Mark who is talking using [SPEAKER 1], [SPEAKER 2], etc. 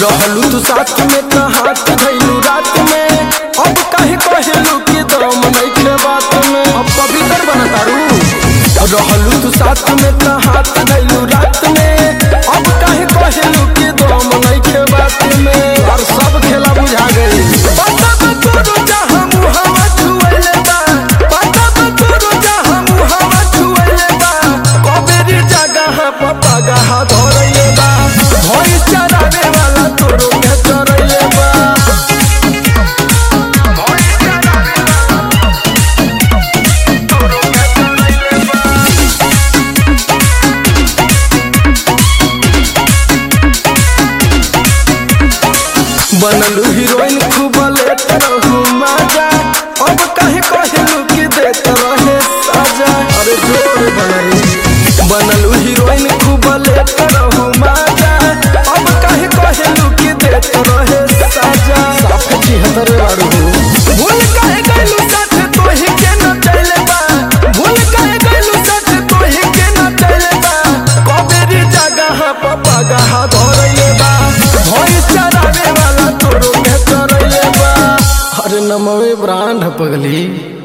[SPEAKER 1] रहलू तू साथ में त हाथ धैलू रात में अब काहे कहलू कि दम नइखे बात में अब पवित्र बनतारू रहलू तू साथ में त हाथ धैलू रात में अब काहे कहलू कि दम नइखे बात में और सब खेला बुझा गई पता बा तोरो जहां मुहावा छुएले बा पता बा तोरो जहां मुहावा छुएले बा कबेरी जगह पपा गहा धरैले बा भई चरावे वाला तोरो के चरैले बा भई चरावे वाला तोरो के चरैले बा बनलू हीरोइन खूब लेत रहू मजा अब कहे कहलू कि देत रहे सजा अरे जोर बनलू बनलू हीरोइन खूब लेत रहू मजा अब कहे कहलू कि देत रहे सजा साफ छिहत्तर बारू भूल कहे गइलू साथ तोही के न चले बा भूल कहे गइलू साथ तोही के न चले बा कबेरी जगह पपा गहा धरैले बा भई चरावे वाला तोरो के चरैले बा अरे नमवे ब्रांड पगली